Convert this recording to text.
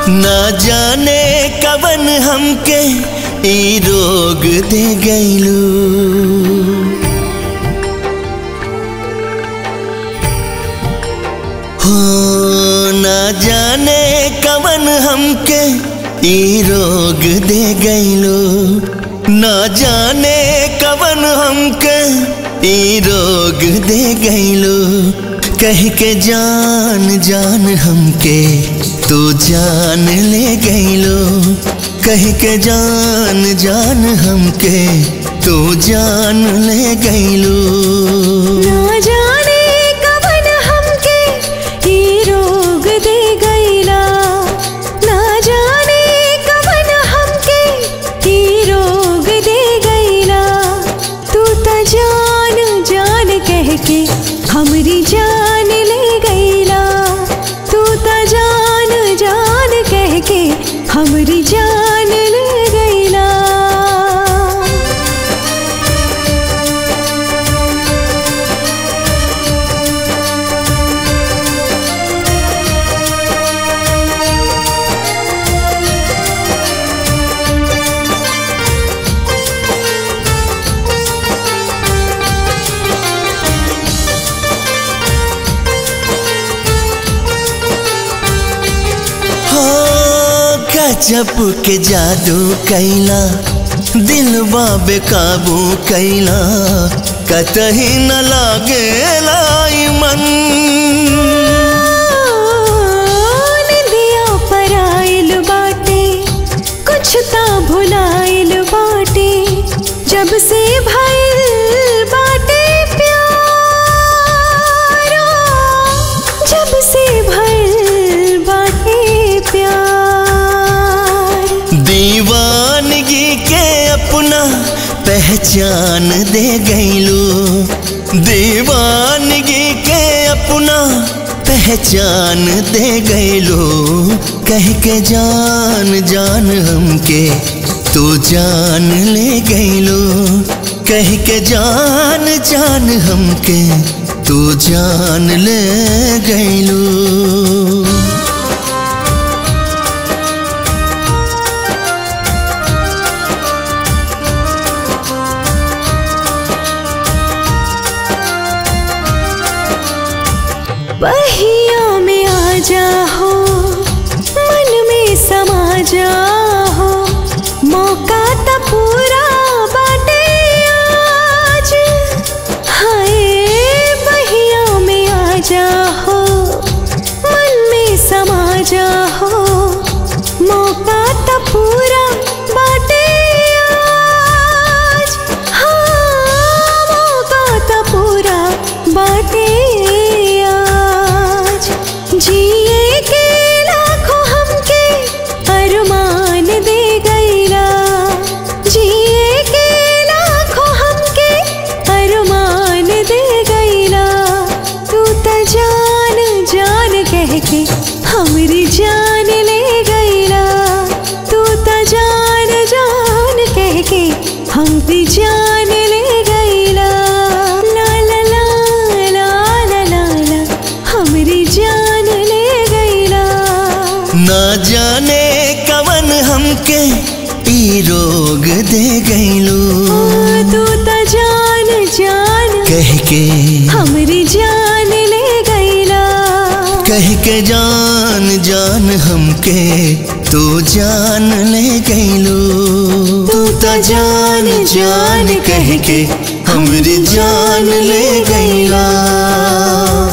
ना जाने कवन हमके ई रोग दे गईलू हो ना जाने कवन हमके ई रोग दे गईलू ना जाने कवन हमके ई रोग दे गईलू कह के जान जान हमके तू जान ले गईलो कह के जान जान हमके तू जान ले गईलो ना जाने कवन हमके ई रोग दे गईला ना जाने कवन हमके ई रोग दे गईला तू त जान जान कह के हमरी जान ले गईला तू त जान जान कह के हमरी जान ले गईला हो गजब के जादू कैला दिलवा बेकाबू कैला कतही न लागे लाई मन निंदिया पर आइल बाटे कुछ ता भुलाइल बाटे जब से भइल बाटे प्यार जब से भइल बाटे प्यार दीवानगी के अपना पहचान दे गईलू दीवानगी के अपना पहचान दे गईलू कह के जान जान हमके तू जान ले गईलू कह के जान जान हमके तू जान ले गईलू बहिया में आ जाओ मन में समा जाओ मौका तो पूरा बाटे आज हाय बहिया में आ जाओ मन में समा जाओ मौका तो पूरा बाटे आज हाँ मौका तो पूरा बाटे आज जिए के लाखों हमके अरमान दे गईला जिए के लाखों हमके अरमान दे गईला तू त जान जान कह के हमरी जान ले गईला तू त जान जान कह के हमरी जान ले गईला ला ला ला ला ला ला ला हमरी जान ले गईला ना जाने कवन हमके ई रोग दे गईलू तू त जान जान कह के हमरी जान ले गईला कह के जान जान हमके तू जान ले गईलू तू तो जान जान कह के हमरी जान ले गईला